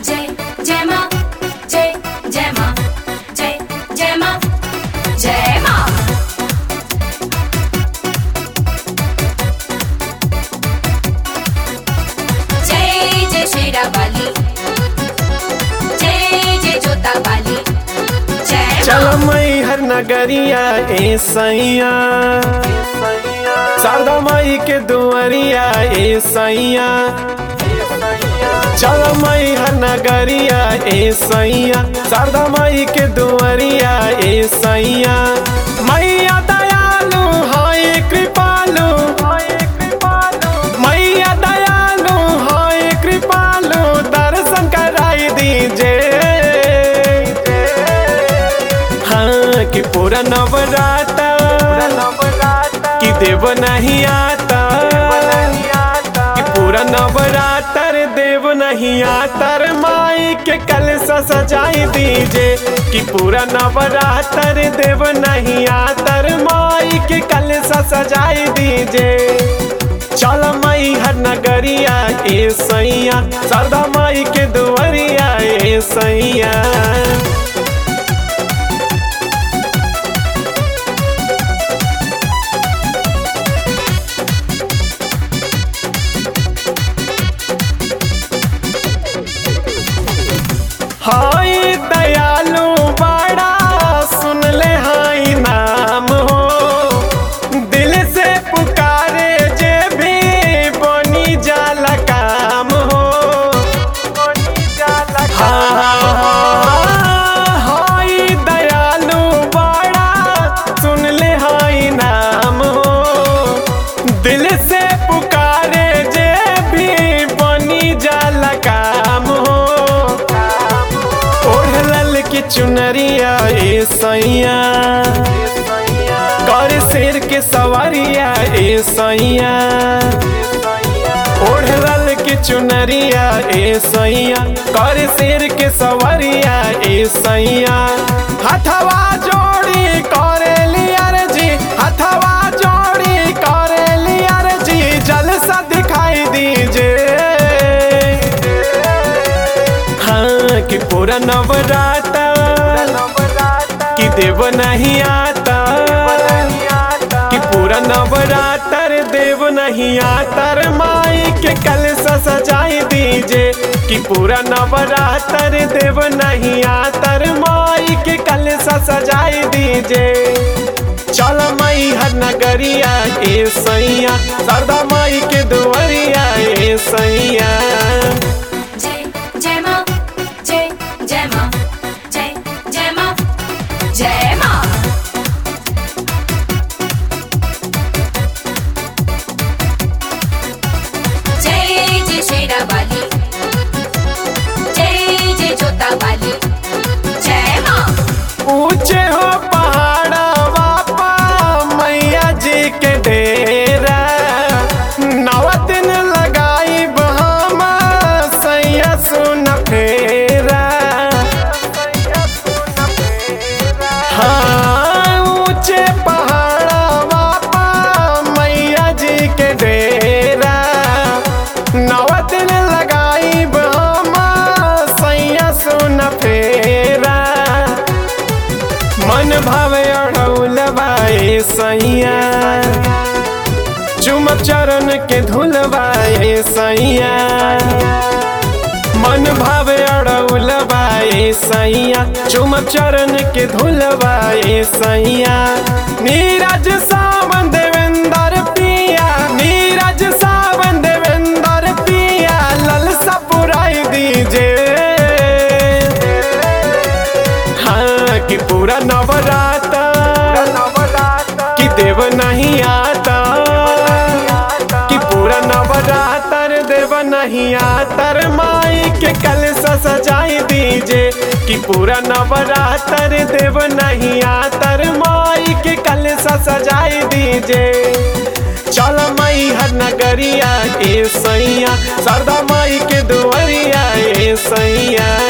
जय जय माँ जय जय माँ जय जय माँ जय माँ जय जय शेरा वाली जय जय जोता वाली जय चल माँ मई हर नगरिया ए सैया शारदा माई के दुआरिया ए सैया चल मई हर नगरिया ए सैया शारदा माई के दुआरिया ए सैया मैया दयालु हाय कृपालु मैया दयालु हाय कृपालु दर्शन कराई दीजिए हाँ कि पूरा नवराता कि देव नहीं आता कि पूरा नवरात्र देव नहीं आतर माई के कल सजाई दीजे कि पूरा नवरात्र देव नहीं आतर माई के कल सजाई दीजे चल माई हर नगरिया ए सैया शारदा माई के दुआरिया ए सैया हाय दयालु बड़ा सुन ले हाय नाम हो दिल से पुकारे जे भी बनी जाला काम हो हाँ, हाय दयालु बड़ा सुन ले हाय नाम हो दिल से पुकारे जे भी बनी जाला काम हो ओढ़ल की चुनरिया ए सैया कर शेर के सवारिया ए सैया ओढ़ल की चुनरिया ए सैया कर शेर के सवारिया ए सैया हथवा जोड़ी करे लियर जी हथवा जोड़ी करे लियर जी जलसा दिखाई दीजिए हाँ कि पूरा नवराता कि देव नहीं आता कि पूरा नवरात्र देव नहीं आतर माई के कल सजाई दीजे कि पूरा नवरात्र देव नहीं आतर माई के कल सजाई दीजे चल माई हर नगरिया ए सैया शारदा माई के दुआरिया ए सैया जय जय माँ जय जय माँ जय जय माँ जय माँ जय जय शेरा वाली जय जय जोता वाली जय माँ ऊंचे हो पहाड़ा बापा मैया जी के डेरा नव दिन लगाई बहामा सैया सुन फेरा हाँ ऊंचे पहाड़ा बापा मैया जी के डेरा नव दिन लगाई बहामा सैया सुन फेरा मन भावे अढ़ौल बाए सैया चुमक चरण के धुलवाए सैया मन भावे अढ़ौल बाए सैया चुमक चरण के धुलवाए सैया नीरज सावन देवेंद्र पिया नीरज सावन देवेंद्र पिया ललसा पुराई दीजिए हाँ कि पूरा नवराता कि देव नहीं आता कि पूरा नवरात्र देव नहीं आतर माई के कल सजाई दीजे कि पूरा नवरात्र देव नहीं आतर माई के कल सजाई दीजे चल मई हर नगरिया ए सैया शारदा माई के दुआरिया ए सैया